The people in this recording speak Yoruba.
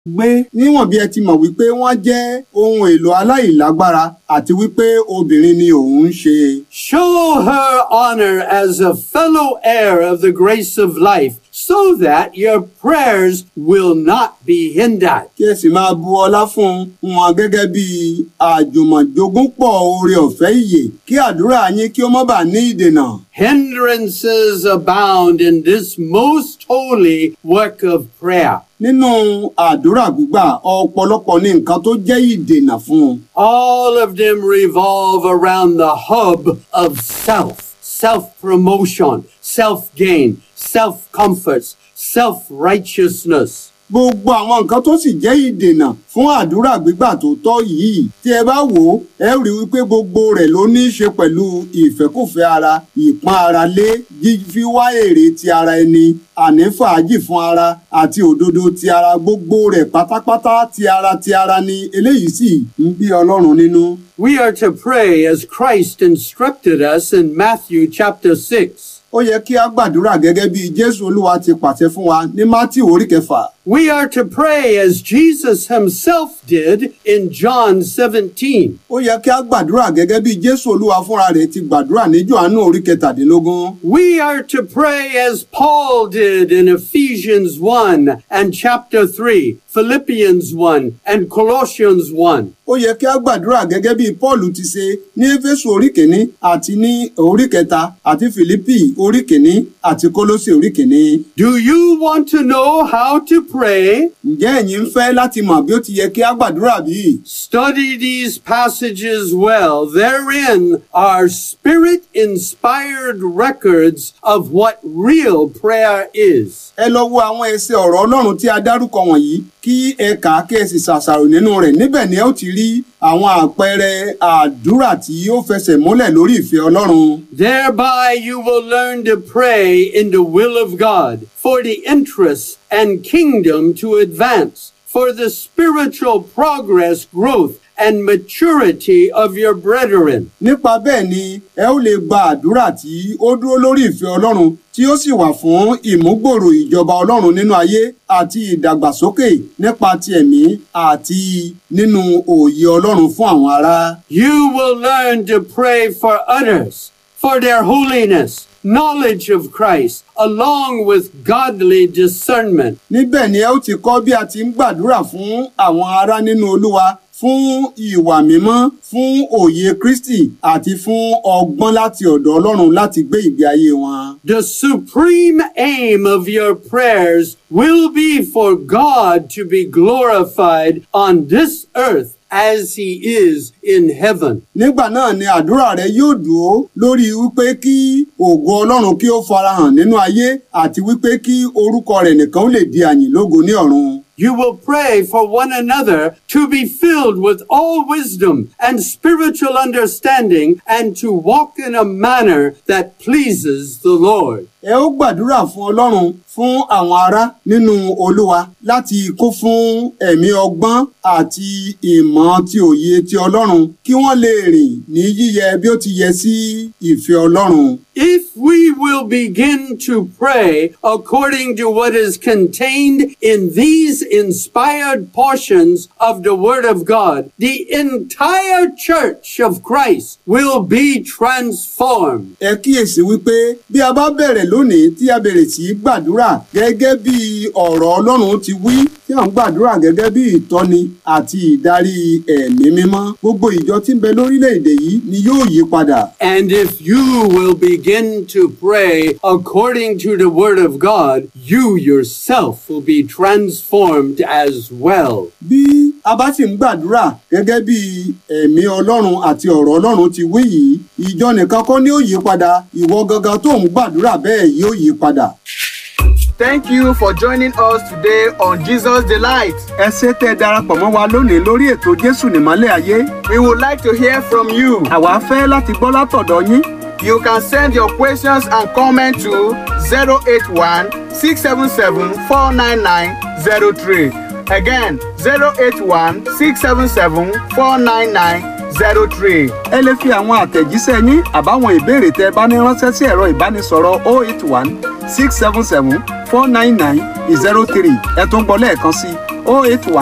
gbé níwọ̀n bí ẹ ti mọ̀ wípé wọ́n jẹ́ ohun èlò aláìlágbára àti wípé obìnrin ni òun ń ṣe. Show her honor as a fellow heir of the grace of life so that your prayers will not be hindered. kí ẹ sì máa bu ọlá fún wọn gẹ́gẹ́ bí àjùmọ̀jogúnpọ̀ oore ọ̀fẹ́ ìyè kí àdúrà yín kí ó má bàa ní ìdènà. Hindrances abound in this most holy work of prayer. nínú àdúrà gbígbà ọ̀pọ̀lọpọ̀ ní nǹkan tó jẹ́ ìdènà fún un. All of them revolve around the hub of self, self promotion, self gain, self comforts, self righteousness. gbogbo àwọn nǹkan tó sì jẹ́ ìdènà fún àdúrà gbígbà tó tọ́ yìí tí ẹ bá wò ó ẹ rí wípé gbogbo rẹ̀ ló ní í ṣe pẹ̀lú ìfẹ́kùfẹ́ ara ìpọ́n ara lé fíwá èrè ti ara ẹni àní fàájì fún ara àti òdodo ti ara gbogbo rẹ̀ pátápátá ti ara ti ara ni eléyìí sì ń bí ọlọ́run nínú. We are to pray as Christ instructed us in Matthew chapter 6. ó yẹ kí a gbàdúrà gẹ́gẹ́ bí jésù olúwa ti pàṣẹ fún wa ní mátì orí kẹfà. We are to pray as Jesus himself did in John 17. ó yẹ kí a gbàdúrà gẹ́gẹ́ bí jésù olúwa fúnra rẹ̀ ti gbàdúrà ní jòhánù orí kẹtàdínlógún. We are to pray as Paul did in Ephesians 1 and chapter 3, Philippians 1 and Colossians 1. ó yẹ kí a gbàdúrà gẹ́gẹ́ bí paul ti ṣe ní éfésù orí kìíní àti ní orí kẹta àti fìlípì orí kìíní àti kólósì orí kìíní. Do you want to know how to pray? ǹjẹ́ ẹ̀yin ń fẹ́ láti mọ̀ bí ó ti yẹ kí a gbàdúrà bí? Study these passages well. Therein are spirit inspired records of what real prayer is. ẹ lọ wo àwọn ẹsẹ̀ ọ̀rọ̀ ọlọ́run tí a dárúkọ wọ̀nyí kí ẹ kà á kí ẹ sì ṣàṣàrò nínú rẹ̀ níbẹ̀ ni ẹ ó ti rí àwọn àpẹẹrẹ àdúrà tí ó fẹsẹ̀ múlẹ̀ lórí ìfẹ́ ọlọ́run. Thereby you will learn to pray in the will of God for the interests and kingdom to advance, for the spiritual progress, growth, and maturity of your brethren. nípa bẹ́ẹ̀ ni ẹ ó lè gba àdúrà tí ó dúró lórí ìfẹ́ ọlọ́run tí ó sì wà fún ìmúgbòòrò ìjọba ọlọ́run nínú ayé àti ìdàgbàsókè nípa ti ẹ̀mí àti nínú òye ọlọ́run fún àwọn ará. You will learn to pray for others, for their holiness, knowledge of Christ, along with godly discernment. níbẹ̀ ni ẹ ó ti kọ́ bí a ti ń gbàdúrà fún àwọn ará nínú olúwa fún ìwà mímọ́ fún òye kristi àti fún ọgbọ́n láti ọ̀dọ̀ ọlọ́run láti gbé ìgbé ayé wọn. The supreme aim of your prayers will be for God to be glorified on this earth as he is in heaven. nígbà náà ni àdúrà rẹ yóò dúró lórí wípé kí ògo ọlọ́run kí ó farahàn nínú ayé àti wípé kí orúkọ rẹ̀ nìkan ó lè di àyìn lógo ní ọ̀run. You will pray for one another to be filled with all wisdom and spiritual understanding and to walk in a manner that pleases the Lord. ẹ ó gbàdúrà fún ọlọ́run fún àwọn ará nínú olúwa láti kún fún ẹ̀mí ọgbọ́n àti ìmọ̀ ti òye ti ọlọ́run kí wọ́n lè rìn ní yíyẹ bí ó ti yẹ sí ìfẹ́ ọlọ́run. If we will begin to pray according to what is contained in these inspired portions of the Word of God, the entire church of Christ will be transformed. ẹ kíyèsí wípé bí a bá bẹ̀rẹ̀ lónìí tí a bẹ̀rẹ̀ sí í gbàdúrà gẹ́gẹ́ bí ọ̀rọ̀ ọlọ́run ti wí tí à ń gbàdúrà gẹ́gẹ́ bí ìtọ́ni àti ìdarí ẹ̀mí mímọ́ gbogbo ìjọ tí ń bẹ lórílẹ̀‐èdè yìí ni yóò yí padà. And if you will begin to pray according to the Word of God, you yourself will be transformed as well. bí a bá sì ń gbàdúrà gẹ́gẹ́ bí ẹ̀mí ọlọ́run àti ọ̀rọ̀ ọlọ́run ti wí yìí ìjọ nìkan kọ́ ni ó yí padà ìwọ gangan tó ń gbàdúrà bẹ́ẹ̀ yóò yí padà. Thank you for joining us today on Jesus Delight. ẹ ṣé tẹ́ ẹ darapọ̀ mọ́ wa lónìí lórí ètò jésù nìmọ́lẹ̀ ayé We would like to hear from you. àwa fẹ́ láti gbọ́ látọ̀dọ̀ yín You can send your questions and comments to 081 677 49903. Again, 081 677 49903. ẹ lè fi àwọn àtẹ̀jíṣẹ́ yín àbáwọn ìbéèrè tẹ́ ẹ bá ní ránṣẹ́ sí ẹ̀rọ ìbánisọ̀rọ̀ 081 677 499 03 ẹ tún gbọ́ lẹ́ẹ̀kan sí oh eight one